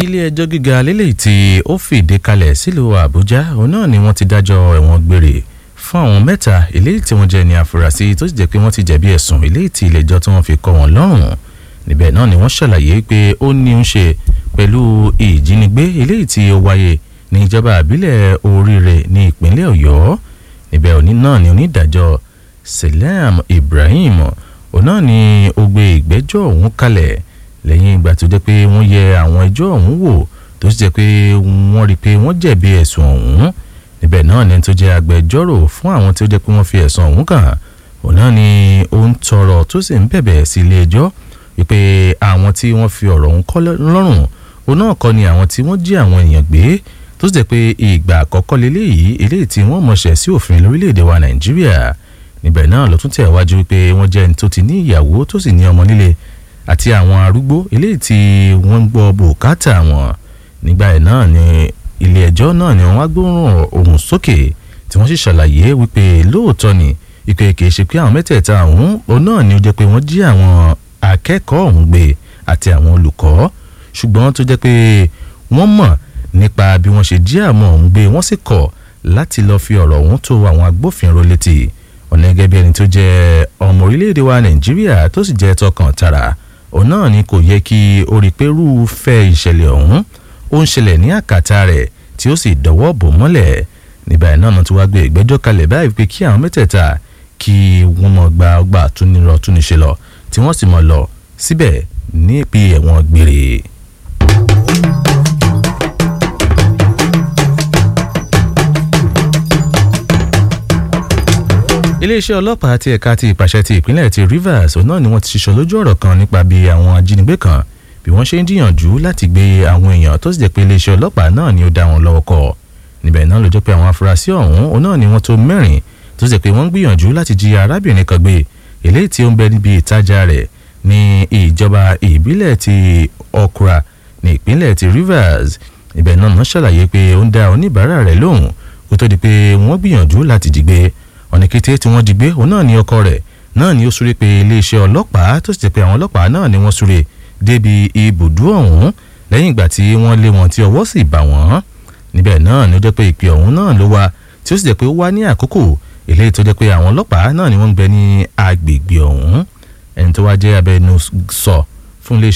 ilé ẹjọ́ gíga lélẹ́yìí tí ó fìdí kalẹ̀ sílùú àbújá òun náà ni wọ́n ti dájọ́ ẹ̀wọ̀n gbére fún àwọn mẹ́ta eléyìí tí wọ́n jẹ́ ní àfúrásì tó sì jẹ́ pé wọ́n ti jẹ̀bi ẹ̀sùn eléyìí tí ilé ẹjọ́ tí wọ́n fi kọ́ wọn lọ́rùn níbẹ̀ náà ni wọ́n ṣàlàyé pé ó ní ń ṣe pẹ̀lú ìjínigbé eléyìí tí ó wáyé ní ìjọba àbílẹ̀ oríire ní ìpínlẹ̀ ọ̀yọ́ níbẹ̀ òní náà ni onídàájọ́ Salam Ibrahim òun náà ni ó gbé ìgbẹ́jọ́ ọ̀hún kalẹ̀ lẹ́yìn ìgbà tó jẹ́ pé wọ́n yẹ àwọn ẹjọ́ ọ̀hún wò tó sì jẹ́ pé wọ́n rí i pé wọ́n jẹ̀bi ẹ̀sùn ọ̀hún níbẹ̀ náà ni tó jẹ́ agbẹjọ́rò fún àwọn tó jẹ́ pé wọ́n fi ẹ̀sùn ọ̀hún kàn òun náà ni ó ń tọrọ tó sì ń bẹ̀bẹ̀ sí ilé ẹjọ́ wípé àwọn tí wọ́n fi ọ̀rọ̀ ọ̀hún kọ́ lọ́rùn òun náà kọ́ ni àwọn tí wọ́n jí àwọn èèyàn gbé tó sì jẹ́ pé ìgbà àkọ́kọ́ leléyìí eléyìí tí wọ́n mọ̀ṣẹ̀ sí òfin lórílẹ̀‐èdè wa Nàìjíríà níbẹ̀ náà ló tún tẹ̀ wájú wípé wọ́n jẹ́ ẹni tó ti ní ìyàwó tó sì ní ọmọ nílé àti àwọn arúgbó eléyìí tí wọ́n ń gbọ́ bùkátà wọn nígbà yẹn náà ni ilé ẹjọ́ náà ni wọ́n á gbóhùn ohùn sókè tí wọ́n sì ṣàlàyé wípé lóòótọ́ ni ìpè kìí ṣe pé àwọn mẹ́tẹ̀ẹ̀ta ọ̀hún òun náà ni ó jẹ́ pé wọ́n jí àwọn akẹ́kọ̀ọ́ ọ̀hún gbé àti àwọn olùkọ́ ṣùgbọ́n tó jẹ́ pé wọ́n mọ̀ nípa bí wọ́n ṣe jí àwọn ọ̀hún gbé wọ́n sì kọ̀ láti lọ́ọ́ fi ọ̀rọ̀ ọ̀hún tó àwọn agbófinró létí ọ̀nà gẹ́gẹ́ bí ẹni tó jẹ́ ọmọ orílẹ̀-èdè wa Nàìjíríà tó sì jẹ́ tọkàn tara òun náà ni kò yẹ kí ó rí pé rúfẹ́ ìṣẹ̀lẹ̀ ọ̀hún ó ń ṣẹlẹ̀ ní àkàtà rẹ̀ tí ó sì dọ̀wọ́ bò mọ́lẹ̀ níbẹ̀ náà náà tó wá gbé ìgbẹ́jọ́ kalẹ̀ báyìí pé kí àwọn mẹ́tẹ̀ẹ̀ta kí wọ́n mọ̀ gba ọgbà túnirọ̀ túnṣe lọ tí wọ́n sì mọ̀ lọ síbẹ̀ ní ìpín ẹ̀wọ̀n gbére. iléeṣẹ́ ọlọ́pàá ti ẹ̀ka ti ìpàṣẹ ti ìpínlẹ̀ ti Rivers òun náà ni wọ́n ti ṣiṣọ́ lójú ọ̀rọ̀ kan nípa bí àwọn ajínigbé kan bí wọ́n ṣe ń jiyànjú láti gbé àwọn èèyàn tó sì jẹ́ pé iléeṣẹ́ ọlọ́pàá náà ni ó dá wọn lọ́wọ́ kọ́ níbẹ̀ náà ló jẹ́ pé àwọn afurasí ọ̀hún òun náà ni wọ́n tó mẹ́rin tó sì jẹ́ pé wọ́n ń gbìyànjú láti jí arábìnrin kan gbé eléyìí tí ó ń bẹ níbi ìtajà rẹ̀ ní ìjọba ìbílẹ̀ ti Okra ní ìpínlẹ̀ ti Rivers ibẹ̀ náà wọ́n ṣàlàyé pé ó ń dá oníbàárà rẹ̀ lóhùn kó tó di pé wọ́n gbìyànjú láti jí gbé ọ̀nà kété tí wọ́n jí gbé òun náà ni ọkọ rẹ̀ náà ni ó súré pé iléeṣẹ́ ọlọ́pàá tó sì jẹ́ pé àwọn ọlọ́pàá náà ni wọ́n súré débi ibùdó ọ̀hún lẹ́yìn ìgbà tí wọ́n lé wọn tí ọwọ́ sì bà wọ́n níbẹ̀ náà ni ó jẹ́ pé ìpè ọ̀hún náà ló wá tí ó sì jẹ́ pé ó wá ní àkókò eléyìí tó jẹ́ pé àwọn ọlọ́pàá náà ni wọ́n ń bẹ ní agbègbè ọ̀hún ẹni tó wá jẹ́ abẹnusọ fún iléeṣẹ́